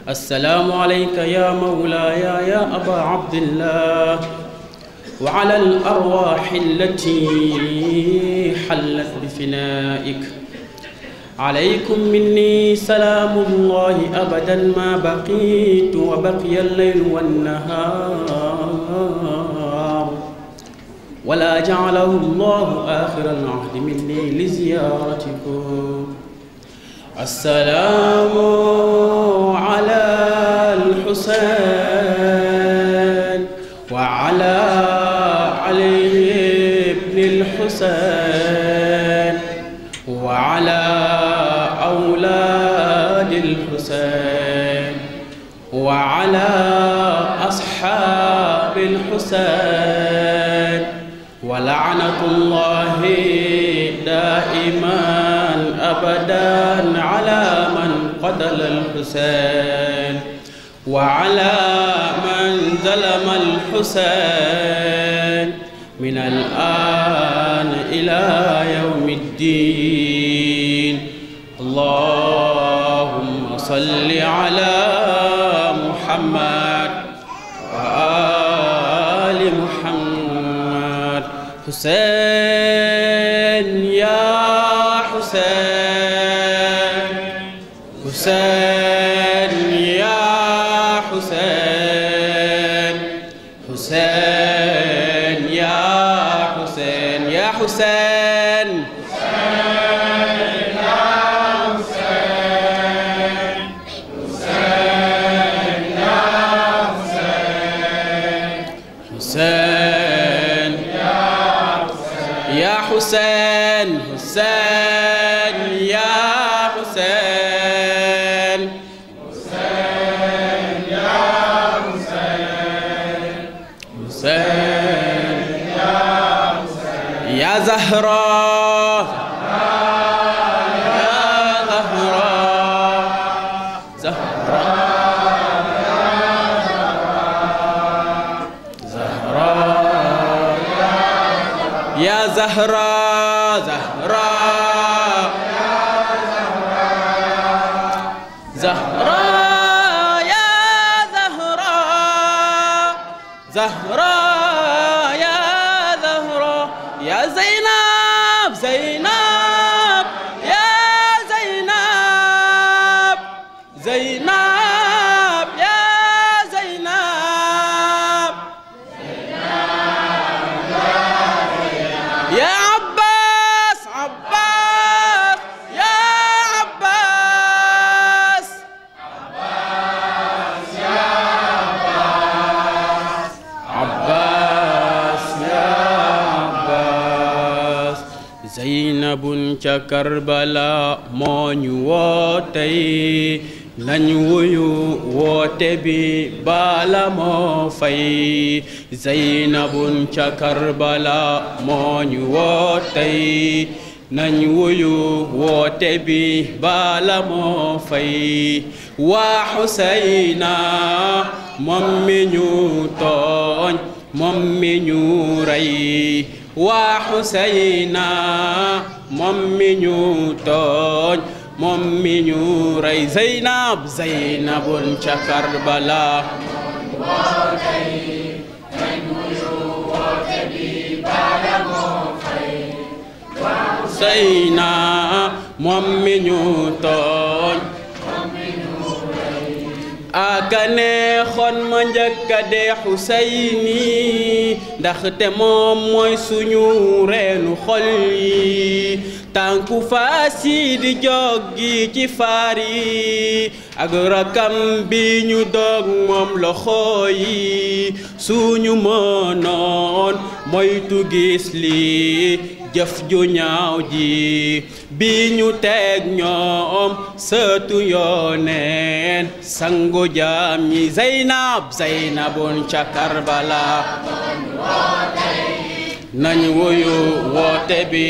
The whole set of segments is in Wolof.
السلام عليك يا مولاي يا أبا عبد الله وعلى الأرواح التي حلت بفنائك عليكم مني سلام الله أبدا ما بقيت وبقي الليل والنهار ولا جعله الله آخر العهد مني لزيارتكم السلام على الحسين وعلى علي بن الحسين وعلى أولاد الحسين وعلى أصحاب الحسين ولعنة الله دائما أبدا على من قتل الحسين وعلى من ظلم الحسين من الآن إلى يوم الدين اللهم صل على محمد وآل محمد حسين يا حسين حسين يا حسين حسين يا حسين يا حسين حسين يا حسين حسين يا حسين حسين يا زهراء يا زهراء زهراء زهراء يا زهراء زهراء زهراء يا زهراء زهراء يا زهراء يا زينب زينب يا زينب زينب يا زينب يا عباس عباس يا عباس عباس يا عباس زينب ca Karbala moo ñu woo tey nañ wuyu woote bi bala moo fay Zeynabun ca Karbala moo ñu woo tey nañ wuyu woote bi bala moo fay waa Xuseyna moom mi ñu tooñ moom mi ñu rey waa Xuseyna moom mi ñu tooñ moom mi ñu rey Zeynab Zeynabun ca Karbala Xuseyna moom mi ñu tooñ aka neexoon ma njëkk a dee Xuseyni ndaxte moom mooy suñu reenu xol yi tànku faas yi di joggi ci faar yi ak rakam bi ñu dog moom loxo yi suñu mënoon moytu gis lii jëf ju ñaaw ji bi ñu teg ñoom sëtu yooneen sangu jaam ñi Zeynab Zeynabun ca Karbala nañ wuyu woote bi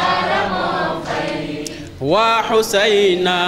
waa Xuseyna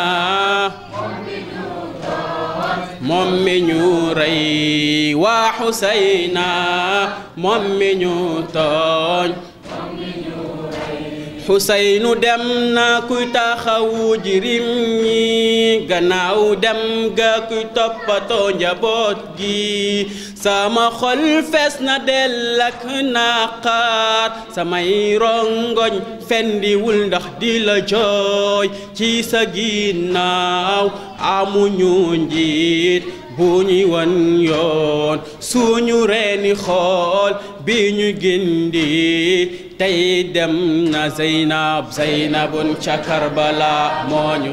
moom mi ñu rey waa Xuseyna moom mi ñu tooñ xuseynu dem na kuy taxawu jirim ñi gannaaw dem ga kuy toppatoo njaboot gi sama xol fees na dell ak naqar samay rongoñ fendiwul ndax di la jooy ci sa ginnaaw amuñu njiit bu ñuy wan yoon suñu reeni xool bi ñu gindi tey dem na Zeynab Zeynabun ca Karbala moo ñu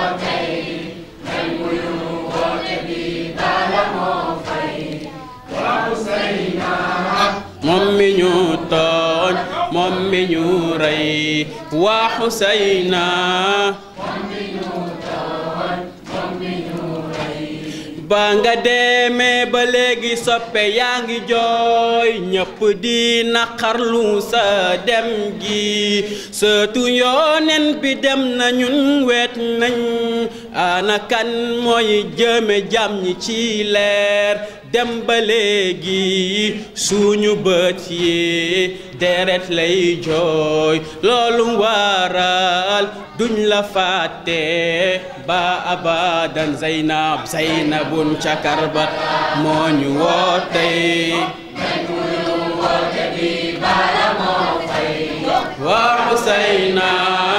moom mi ñu tooñ moom mi ñu rey waa Xuseyna ba nga demee ba léegi soppe yaa ngi jooy ñëpp di naqarlu sa dem gi sëtu yoonen bi dem na ñun weet nañ ana kan mooy jëme jàmm ñi ci leer dem ba léegi suñu bët yi deret lay jooy loolu waral duñ la fàtte ba abadan Zeynab Zeynabun ca Karba moo ñu woote waa Xuseyna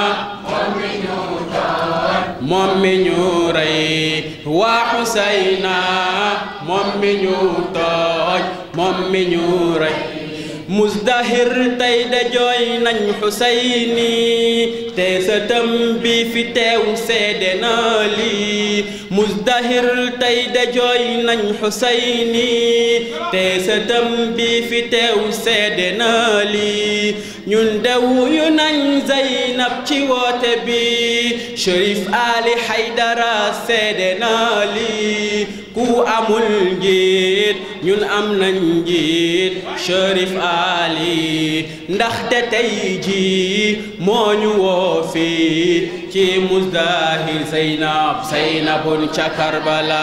moom mi ñu rey waa Xuseyna moom mi ñu tooñ moom mi ñu rey Muzdahir tey de jooy nañ Xuseyni te sëtam bi fi teew seede na lii Muzdahir tey de jooy nañ Xuseyni te sëtam bi fi teew seede na lii ñun de wuyu nañ Zeynab ci woote bi Cherif Ali Haydara seede na lii ku amul njiit ñun am nañ njiit Cherif Ali ndaxte tey ji moo ñu woo fii ci Muzdahir Zeynab Zeynabun ca Karbala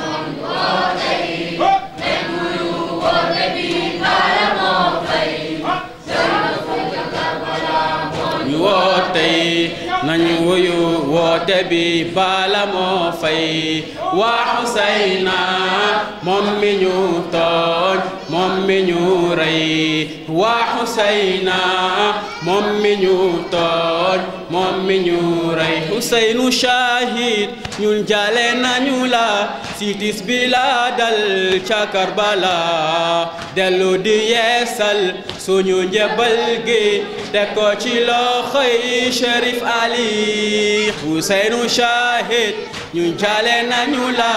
ñu woote nañu wuyu woote bi bala moo fay waa Xuseyna moom mi ñu tooñ moom mi ñu rey waa Xuseyna moom mi ñu tooñ moom mi ñu rey Xuseynu shahid ñun jale nañu la sitis bi la dal ca Karbala dellu di yeesal suñu njëbal gi te ko ci loxoy Cherif Ali Xuseynu shahid ñun jale nañu la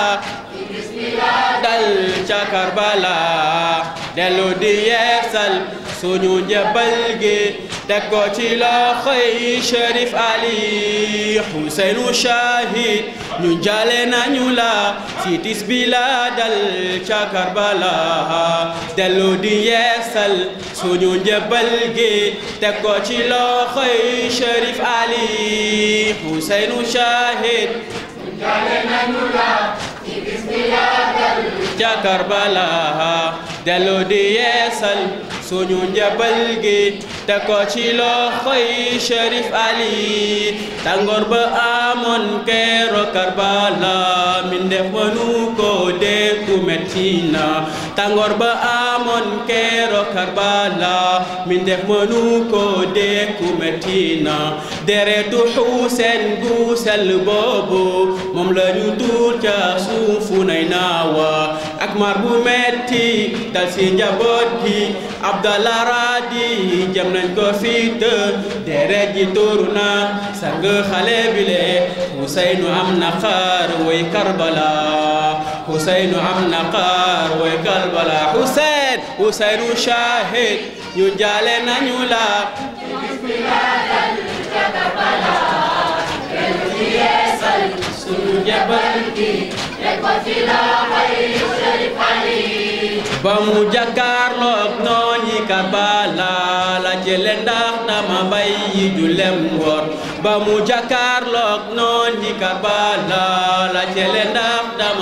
dal ca Karbala dellu di yeesal suñu njëbal gi teg ko ci loxoy Cherif Ali Xuseynu shahid ñu jale nañu la si tis bi la dal ca Karbala dellu di yeesal suñu njëbal gi teg ko ci loxoy Cherif Ali Xuseynu shahid jale nañu la ci bis bi la dal ca Karbala dellu di yeesal suñu njabal gi te ko ci loxoy Cherif Ali tàngoor ba amoon keero Karbala min def mënu ko dékku metti na tàngoor ba amoon keero Karbala min def mënu ko dékku metti na deretu Xuuseen gu sell boobu moom la ñu tuur ca suufu nay naawa ak mar bu metti dal si njaboot gi Abdallah Radi jam nañ ko fit deret ji tuuru na sang xale bile Huseynu am na xaar way Karbala Huseynu am na xaar way Karbala Huseyn Huseynu shahid ñu jaale nañu la bis bi la dal ca Karbala dellu di yeesal sunu jabal gi teg ko ci loxoy Cherif Ali ba mu jàkkaarloog noon yi Karbala la jële ndax dama bay yi julem wor ba mu jàkkaarloog noon yi Karbala la jële ndax dama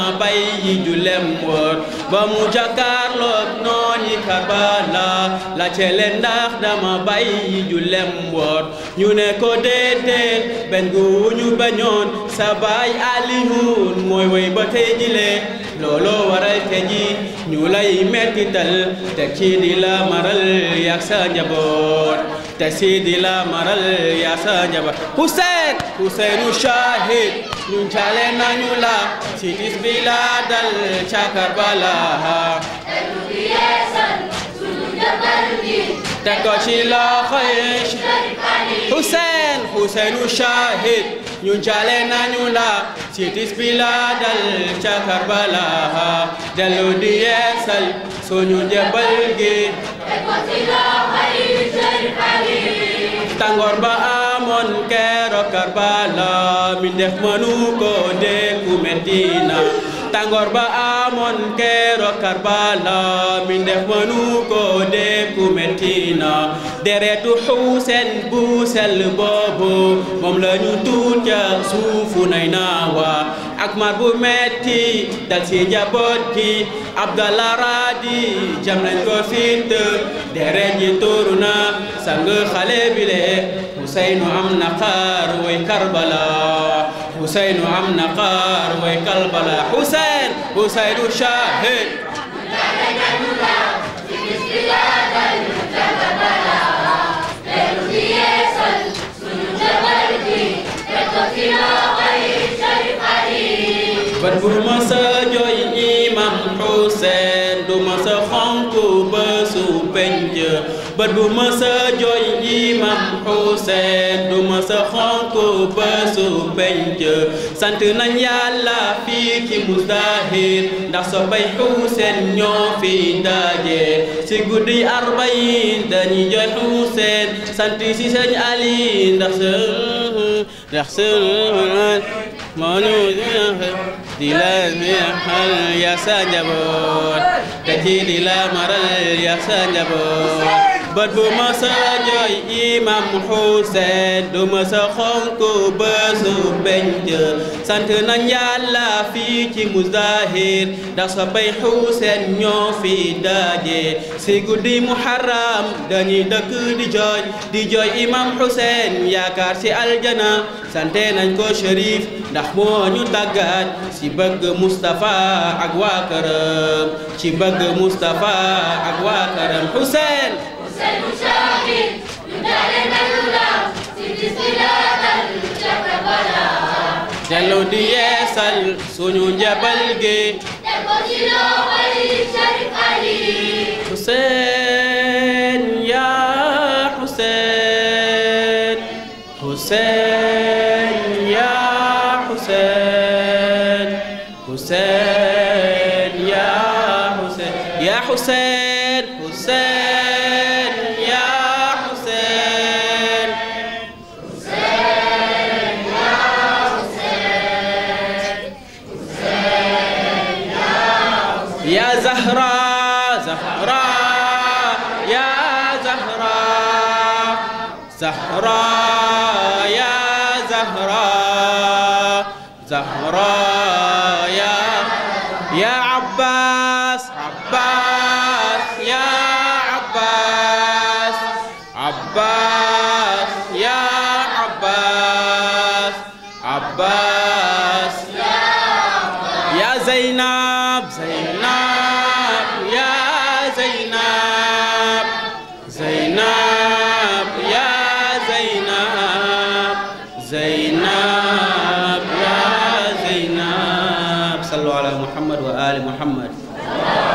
bàyyi julem woor ba mu jàkkaarloog nooni Karbala la cele ndax dama bàyyi julem woor ñu ne ko déedéet benn gu ñu bañoon sa baay Aliyun mooy woy ba tey jile looloo waral te ji ñu lay mettital teg ci di la maral yak sa njaboot te si di la maral yak sa njaboot Hussein Husseinu shahid ñun cale nañu la si tis bi la dal ca Karbala teg ko ci loxoy Hussein Husseinu shahid ñun cale nañu la si tis bi la dal ca Karbala dellu di yeesal suñu njëbal gi tàngoor ba amoon keroog Karbala mi def mënu ko dékku metti na tàngoor ba amoon keroog Karbala mi def mënu ko dékku metti na deretu Xuuseen bu sell boobu moom la ñu tuut ca suufu nay naawa ak mar bu metti dal ci njaboot gi Abdallah Radi jam nañ ko fit deret ji tuuru na sang xale bile Huseynu am na xaar way Karbala Huseynu am na xaar way Karbala Huseyn Huseynu shahid bat bu ma sa jooy imam Hussein du ma sa xonk ba su penc bat bu ma sa jooy imam Hussein du ma sa xonk ba su penc sant nañ yàlla fii ci Muzdahir ndax so bay Hussein ñoo fi daje si guddi arbayin dañuy jooy Hussein sant si sëñ Ali ndax sa ndax sa moo ñu di la neexal ya sa njaboot te ci di la maral ya sa njaboot bët bu ma sa jooy imam Hussein du ma sa xonk ba su penc sant nañ yàlla fii ci Muzdahir ndax sa bay Hussein ñoo fi daje si guddi Muharram dañuy dëkk di jooy di jooy imam Hussein yaakaar si aljana sante nañ ko Cherif ndax moo ñu tàggat ci bëgg Moustapha ak waa këram ci bëgg Moustapha ak waa këram Hussein Husseinu shahid ñu dale nañu la ci bis bi la dal ca Karbala dellu di yeesal suñu njabal gi teg ko ci loxoy Sharif Ali Hussein ya Hussein Hussein ya Hussein Hussein ya Hussein ya Hussein Hussein ya Hussein يا زهراء زهراء يا زهراء زهراء يا زهراء زهراء يا يا عباس عباس يا عباس عباس يا عباس عباس يا زينب زينب يا زينب زينب يا زينب زينب يا زينب صلوا على محمد وآل محمد